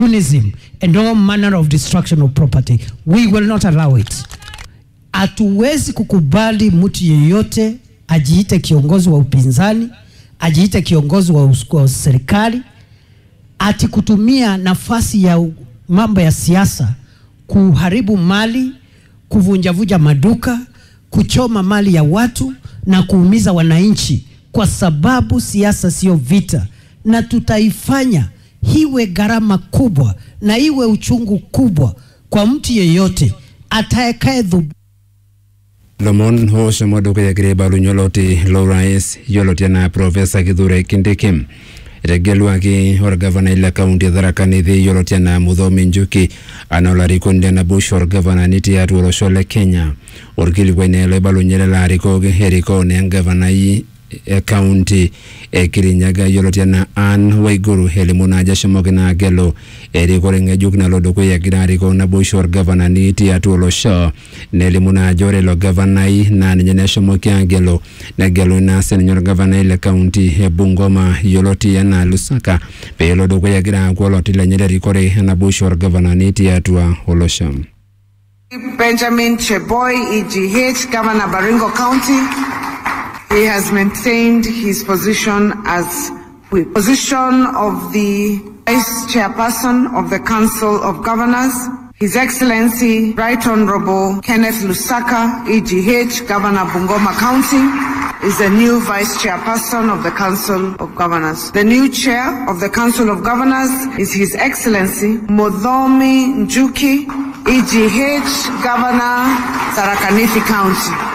communism and all manner of destruction of property. We will not allow it. Hatuwezi kukubali mtu yeyote ajiite kiongozi wa upinzani, ajiite kiongozi wa, us- wa serikali, ati kutumia nafasi ya u- mambo ya siasa kuharibu mali, kuvunjavunja maduka, kuchoma mali ya watu na kuumiza wananchi, kwa sababu siasa sio vita, na tutaifanya iwe gharama kubwa na iwe uchungu kubwa kwa mtu yeyote atakaye lomon hoshomo dukuya kire balu nyoloti lorais yoloti na profesa kithure kindiki etegeluaki orgavana ile kaunti e tharaka nithi yoloti na muthomi njuki ana olarikoni na bush orgavana niti atu olosho le kenya orkilikuaine loibalunyere larikok erikone engavanai e kaunti e kirinyaga yoloti na an waiguru elimu najo eshomoki naa agelu erikore ng'ejuk nalo dukuya egira arikoo naboisho orgavanani tiatua olosho nelimu naa ajo ore ilo gavanai naa ninye neshomoki agelu negelu naa sininye orgavanai le kaunti e bungoma yioloti enaa lusaka peelo dukuya egira aaku oloti lenye lerikore enaboisho orgavanani tiatua olosho Benjamin Cheboy, EGH, Governor Baringo County. He has maintained his position as whip. Position of the Vice Chairperson of the Council of Governors, His Excellency Right Honorable Kenneth Lusaka, EGH, Governor Bungoma County, is the new Vice Chairperson of the Council of Governors. The new Chair of the Council of Governors is His Excellency Modhomi Njuki, EGH, Governor, Tharaka-Nithi County.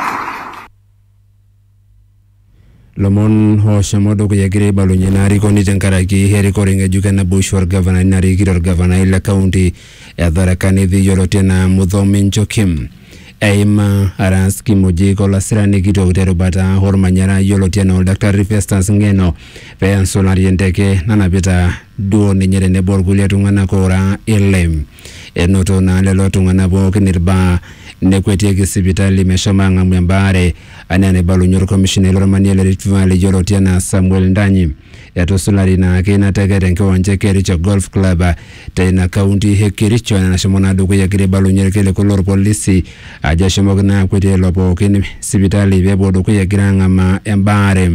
lomon hoshomo dukuya egira aibalunye naarikoni tenkaraki erikore ng'ejuk enaboisho orgavanani narikito orgavanai le kaunti e tharaka nithi yioloti enaa muthomi njokim eima aras kimujik olasirani kitok terubata ormanyara yioloti enaa oldakitari festus ng'eno peensulari enteke nanapita duo ninye tenebo orkulie tung'anak oora ile enoto naa lelo tung'anak pookin irbaa nekwetieki sipitali meshomo ang'amu embaare anaa enaibalunye orkomishonai lormanie le Rift Valley yioloti enaa Samuel Ndanyi etusulari naake ina teke tenkiwanja e Kericho Golf Club teina kaunti e Kericho nashomo naa dukuya egira aibalunye irkiliku lorpolisi ajo eshomoki naa akwetie lelo pookin sipitali peepuo dukuya egira ang'amaa embaare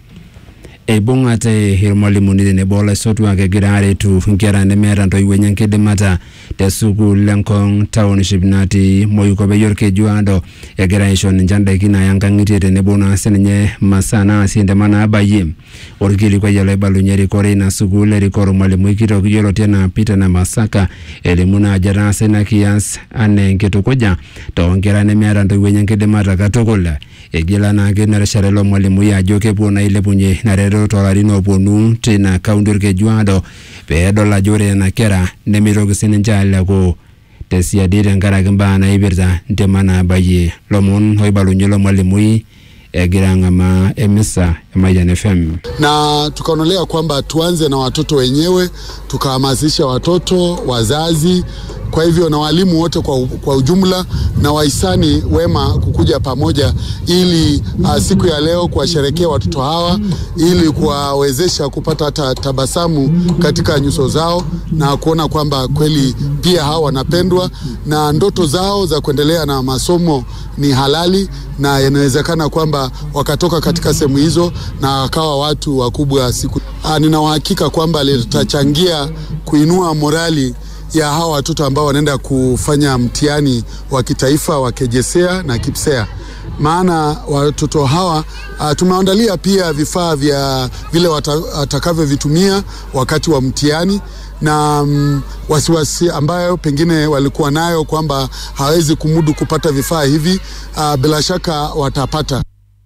eibung'ate irmalimuni tenebo olaisotuak egira aretu nkera nemeeta ntoiwuo enye enkidimata te sukuul lenkong township natii moikope orkejuado egira aisho ninche ndaiki naaya nkang'itie tenebo naa sininye masaa naasie ntema naabayie orkilikuai oloibalunye erikore ina sukuul erikoo ormalimui kitok yioloti enaa Peter Namasaka elimu naa ajo etaasa ina kias anaa enkitukuja toonkera nemeeta ntoiwuo enye enkidimata katukul egila naake ina rishata ilo mwalimui ajo kepuo naa ailepunye ina reteto toolarin ooponu tina kaunti orkejuado peedol ajo ore nena kera nemitoki sininche aleku tesiadi tenkaraki mbaa naipirta ntema naabayie lomon oibalunye ilo mwalimui egira ang'amaa emisa e Mayian FM. na tukaonelea kwamba tuanze na watoto wenyewe, tukahamasisha watoto, wazazi, kwa hivyo na walimu wote kwa, kwa ujumla na wahisani wema kukuja pamoja ili uh, siku ya leo kuwasherekea watoto hawa ili kuwawezesha kupata hata tabasamu katika nyuso zao na kuona kwamba kweli pia hawa wanapendwa na ndoto zao za kuendelea na masomo ni halali na inawezekana kwamba wakatoka katika sehemu hizo na wakawa watu wakubwa siku. Ah, Nina uhakika kwamba litachangia kuinua morali ya hawa watoto ambao wanaenda kufanya mtihani wa kitaifa wa KJSEA na KIPSEA maana watoto hawa uh, tumeandalia pia vifaa vya vile wata- watakavyovitumia wakati wa mtihani na mm, wasiwasi ambayo pengine walikuwa nayo kwamba hawezi kumudu kupata vifaa hivi uh, bila shaka watapata.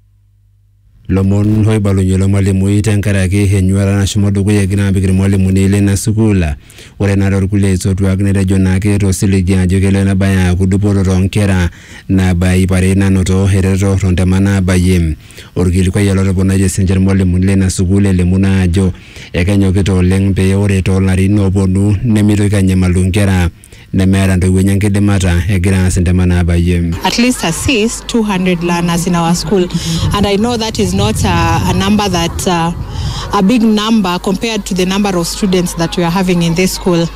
lomon oibalunye ilo mwalimui tenkaraki enyuata nashomo dukuya egira apik irmwalimuni lina sukuul ore naa torkulie aisotuak netejo naake tosiligi ajo kelo enabaya aaku dupoto toonkera nabaya ip are nanoto ereteto tontema naabayie orkilikuai olotoponayie sinche irmwalimuni lina sukuul elimu naa ajo ekenyokita oleng pee ore toolarin ooponu nemitoki anyamalu nkera nemeeta ntoiwuo enye enkidimata egira aas intema naabayie at least assist 200 learners in our school. And I know that is not a, a number that uh, a big number compared to the number of students that we are having in this school.